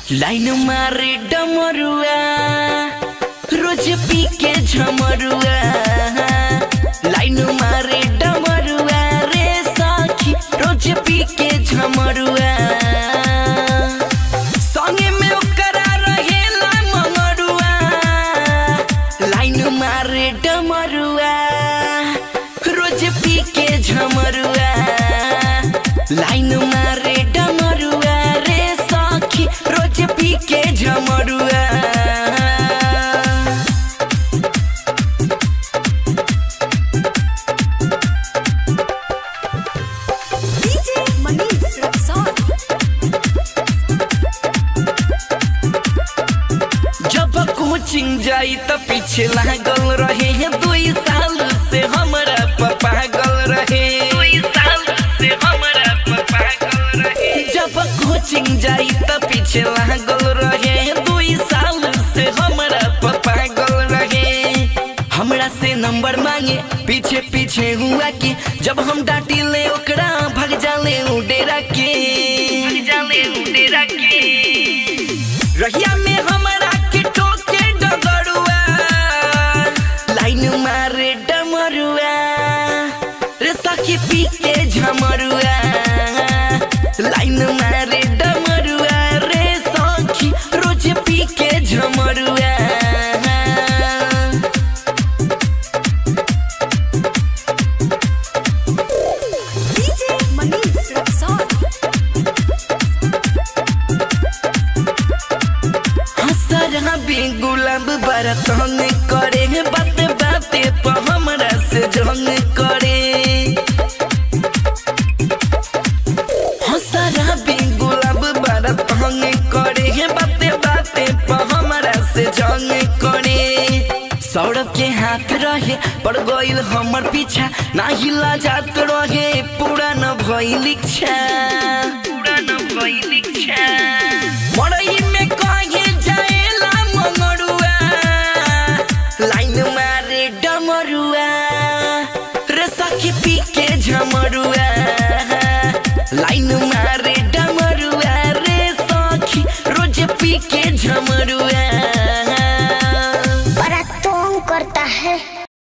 Line मारे डमरुआ रोज पी के झमरुआ लाइन मारे डमरुआ रे सखी रोज पी के झमरुआ संगे में ओकरा रहेला मंगरुआ लाइन मारे डमरुआ रोज पी के झमरुआ लाइन मारे डमरुआ रे सखी रोज पी के झमरुआ DJ Manish Rexon. जब कोचिंग जाई त पीछे लागल रहे दुई साल से हमरा पागल रहे दुई साल से हमरा पागल रहे जब कोचिंग जाई त पीछे लागल रहे दुई साल से हमरा पागल रहे हमरा से नंबर मांगे पीछे पीछे हुआ कि जब हम डांटी ले ओकरा भाग जाले उ डेरा के भाग जाले उ डेरा के रहिया में हमरा के टोके डगरुआ लाइन मारे डमरुआ रे सखी पी के झमरुआ लाइन मारे डमरुआ रे सखी रोज पी के झमरुआ DJ Manish Rexon. हसरा भी गुलाब बरतन करे बात बाते पर हमरा से जंग करे हसरा भी गुलाब बरतन करे बाते बाते पर हमरा से जंग करे सौरभ के हाथ रहे पर गइल हमर पीछा ना हिला जात रहे पूरा न भइल इच्छा पूरा न भइल इच्छा मरई में कहे जाएला मंगरुआ लाइन मारे डमरुआ रे सखी पी के झमरुआ लाइन